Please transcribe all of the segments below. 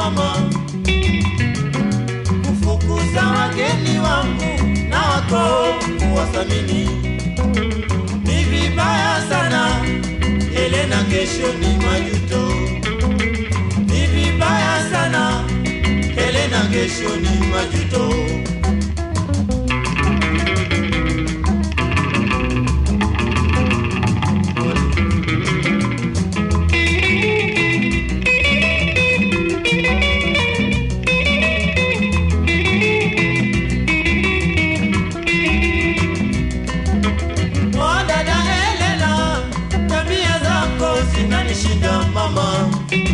mama, kufukuza wageni wangu na wako kuwathamini ni vibaya sana. Elena, kesho ni majuto, ni vibaya sana. Elena, kesho ni majuto. Oh, dada Elena, tabia zako zinanishinda mama,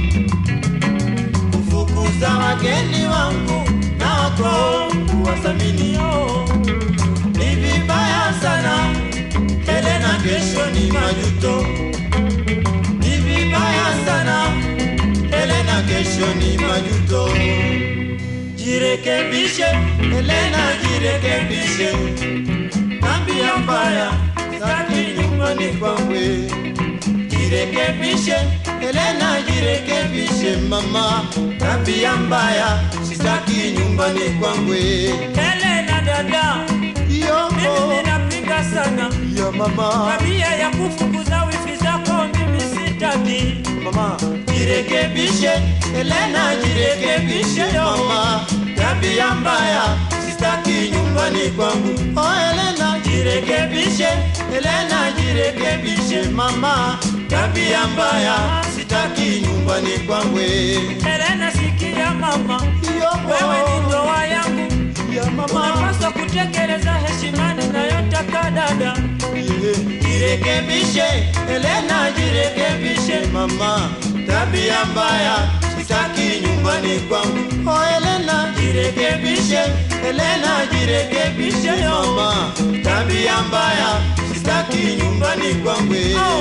kufukuza wageni wangu na wako kuwathamini oh, ni vibaya sana. Elena, kesho ni majuto, ni vibaya sana. Elena, kesho ni majuto. Jirekebishe Elena, jirekebishe tabia mbaya sitaki nyumbani kwangu. Jirekebishe Elena, jirekebishe mama, tabia mbaya sitaki nyumbani kwangu. Elena dada, mimi Yoko ninapinga sana ya mama, tabia ya kufukuza wifi zako, mimi sitaki. mama, jirekebishe Elena, jirekebishe mama, tabia mbaya sitaki nyumbani kwangu. Oh Elena, jirekebishe Elena, jirekebishe mama, tabia mbaya sitaki nyumbani kwangu. Elena, sikia mama, wewe ni ndoa yangu, ya mama, unapaswa kutekeleza heshima ninayotaka dada. jirekebishe Elena, jirekebishe mama, tabia mbaya sitaki nyumbani kwangu. Oh Elena, jirekebishe Elena, jirekebishe mama, tabia mbaya sitaki nyumbani kwangu.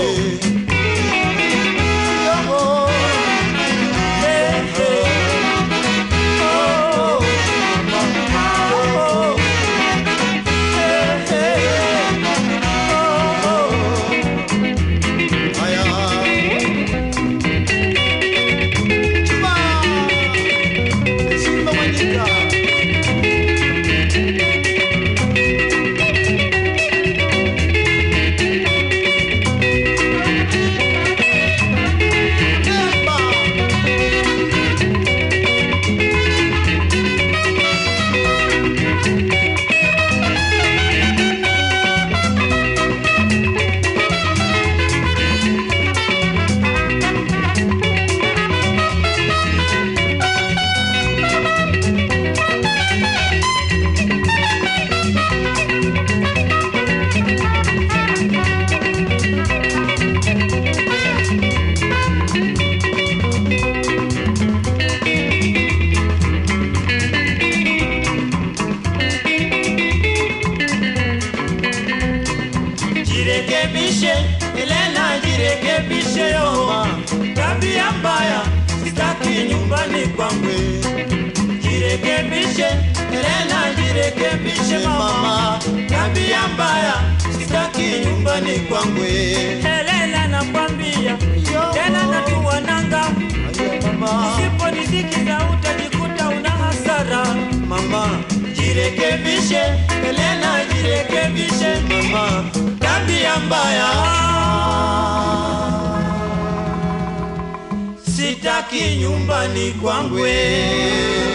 Yo, Eh, eh, oh, mama, oh, eh, eh, oh, haya. Chuma, Simba Mwanyika. Demba. Jirekebishe Elena, jirekebishe yo, tabia mbaya sitaki nyumbani kwangu. Jirekebishe Elena, jirekebishe mama, tabia mbaya sitaki nyumbani kwangu. Elena, nakwambia tena natua nanga, Mama, usiponisikiza utajikuta una hasara. mama, jirekebishe Elena, jirekebishe mama, tabia mbaya sitaki nyumbani kwangu.